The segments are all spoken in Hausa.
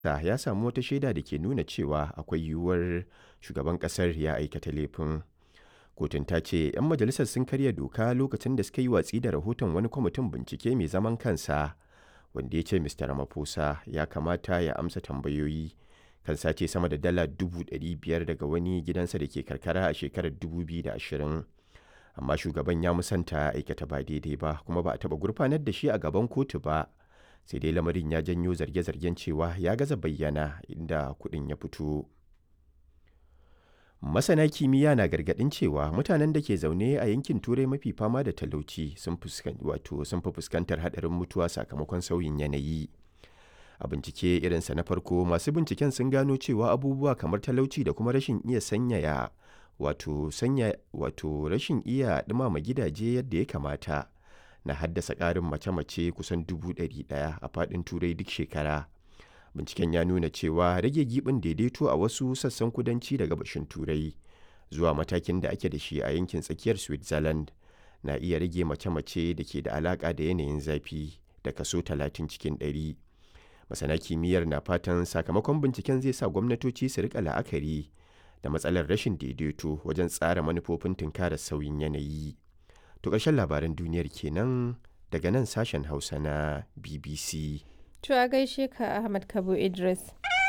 ya samu wata shaida da ke nuna cewa akwai yiwuwar shugaban ƙasar ya aikata laifin. Kotun ta ce 'yan majalisar sun karya doka lokacin da suka yi watsi da rahoton wani kwamitin bincike mai zaman kansa wanda ya ce Mr. Ramaphosa ya kamata ya amsa tambayoyi kan sace sama da dala 500,000 daga wani gidansa da ke karkara a shekarar 2020. Amma shugaban ya musanta aikata ba daidai ba kuma ba a taɓa gurfanar da shi a gaban kotu ba. Sai dai lamarin ya janyo zarge-zargen cewa ya gaza bayyana inda kuɗin ya fito. Masana kimiyya na gargaɗin cewa mutanen da ke zaune a yankin Turai mafi fama da talauci sun fi fuskantar haɗarin mutuwa sakamakon sauyin yanayi. A bincike irinsa na farko masu binciken sun gano cewa abubuwa kamar talauci da kuma rashin iya sanyaya wato sanya wato rashin iya ɗumama gidaje yadda ya kamata na haddasa ƙarin mace-mace kusan dubu ɗari ɗaya a faɗin Turai duk shekara. binciken ya nuna cewa rage gibin daidaito a wasu sassan kudanci da gabashin turai zuwa matakin da ake da shi a yankin tsakiyar switzerland na iya rage mace-mace da ke da alaka da yanayin zafi da kaso 30 cikin 100 masana kimiyyar na fatan sakamakon binciken zai sa gwamnatoci su rika la'akari da matsalar rashin daidaito wajen tsara manufofin tunkarar sauyin yanayi to ƙarshen labaran duniyar kenan daga nan sashen hausa na bbc To a gaishe ka Ahmad Kabo Idris.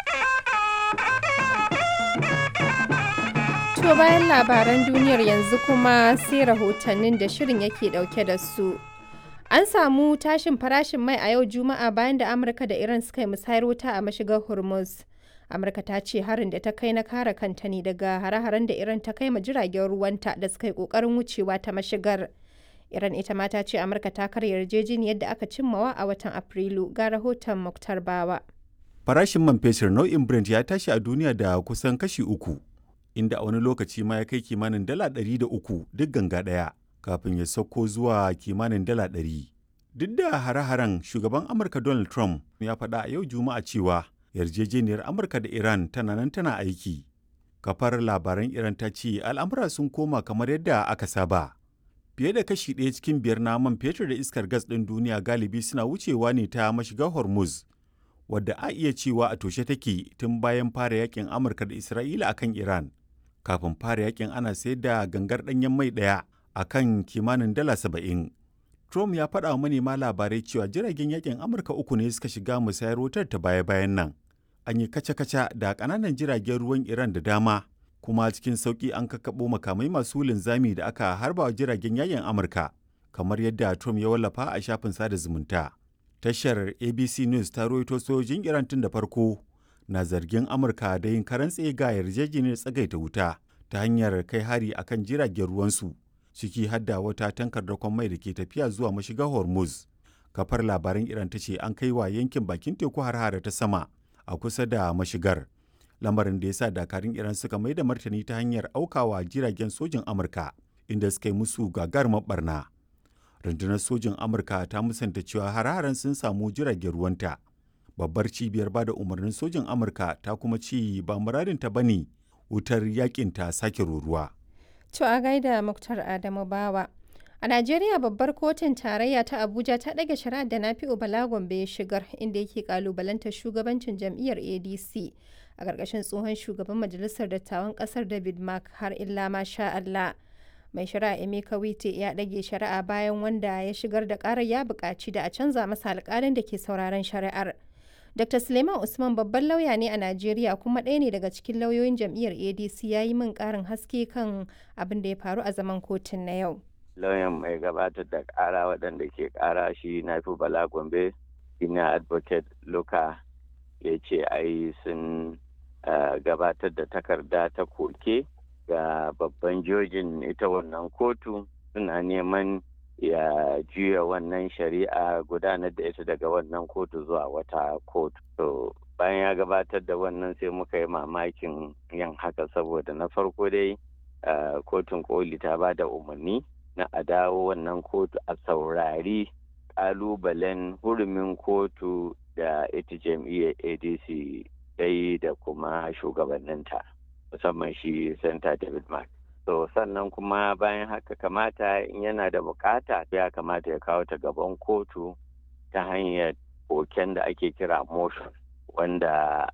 To bayan labaran duniyar yanzu kuma sai rahotannin da shirin yake dauke da su. An samu tashin farashin mai a yau Juma'a bayan da Amurka da Iran suka yi musayar wuta a mashigar Hormuz. Amurka ta ce harin da ta kai na kare kanta ne daga hare-haren da Iran ta kai ma jiragen ruwanta da suka yi kokarin wucewa ta mashigar. Iran ita ma ta ce Amurka ta karya yarjejeniyar da aka cimmawa a watan Afrilu ga rahoton Muktar Bawa. Farashin man fetur nau'in Brent ya tashi a duniya da kusan kashi uku, inda a wani lokaci ma ya kai kimanin dala ɗari da uku duk ganga ɗaya, kafin ya sauko zuwa kimanin dala ɗari. Duk da hare-haren shugaban Amurka Donald Trump ya faɗa a yau Juma'a cewa yarjejeniyar Amurka da Iran tana nan tana aiki. Kafar labaran Iran ta ce al'amura sun koma kamar yadda aka saba. fiye da kashi ɗaya cikin biyar na man fetur da iskar gas ɗin duniya galibi suna wucewa ne ta mashigar hormuz wadda a iya cewa a toshe take tun bayan fara yakin amurka da isra'ila akan iran kafin fara yakin ana sayar da gangar ɗanyen mai ɗaya a kan kimanin dala saba'in trump ya faɗa wa manema labarai cewa jiragen yakin amurka uku ne suka shiga musayar wutar ta baya-bayan nan an yi kaca-kaca da ƙananan jiragen ruwan iran da dama kuma cikin sauƙi an kakkaɓo makamai masu linzami da aka harba wa jiragen yayin Amurka, kamar yadda Trump ya wallafa a shafin sada zumunta. Tashar ABC News ta rawaito sojojin Iran tun da farko na zargin Amurka da yin karan ga yarjejeniyar tsagaita wuta ta hanyar kai hari akan jiragen ruwansu, ciki hadda wata tankar dakon mai da ke tafiya zuwa mashigar Hormuz. Kafar labaran Iran ta ce an kai wa yankin bakin teku har ta sama a kusa da mashigar. lamarin da ya sa dakarun iran suka mai da martani ta hanyar aukawa jiragen sojin amurka inda suka yi musu gagarumar barna rundunar sojin amurka ta musanta cewa har-haren sun samu jiragen ruwanta babbar cibiyar ba da umarnin sojin amurka ta kuma ci ba muradin ta bane wutar yakin ta sake ruruwa To a gaida Muktar Adamu Bawa. A Najeriya babbar kotun tarayya ta Abuja ta ɗage shari'ar da Nafi'u Bala Gombe ya shigar inda yake kalubalantar shugabancin jam'iyyar ADC a ƙarƙashin tsohon shugaban majalisar dattawan ƙasar David Mark har illa ma sha Allah. Mai shari'a Emeka Wite ya ɗage shari'a bayan wanda ya shigar da ƙarar ya buƙaci da a canza masa alƙalin da ke sauraron shari'ar. Dr. Suleiman Usman babban lauya ne a Najeriya kuma ɗaya ne daga cikin lauyoyin jam'iyyar ADC ya yi min ƙarin haske kan abin da ya faru a zaman kotun na yau. lauyan mai gabatar da kara waɗanda ke kara shi na fi bala gombe ina advocate luka ya ce ai sun gabatar da takarda ta koke ga babban jojin ita wannan kotu suna neman ya juya wannan shari'a gudanar da ita daga wannan kotu zuwa wata kotu to bayan ya gabatar da wannan sai muka yi mamakin yin haka saboda na farko dai kotun koli ta ba da umarni na a dawo wannan kotu a saurari kalubalen hurumin kotu da ita jam'iyyar adc dai da kuma shugabanninta musamman shi santa david mark so sannan kuma bayan haka kamata in yana da bukata ya kamata ya kawo ta gaban kotu ta hanyar koken da ake kira motion wanda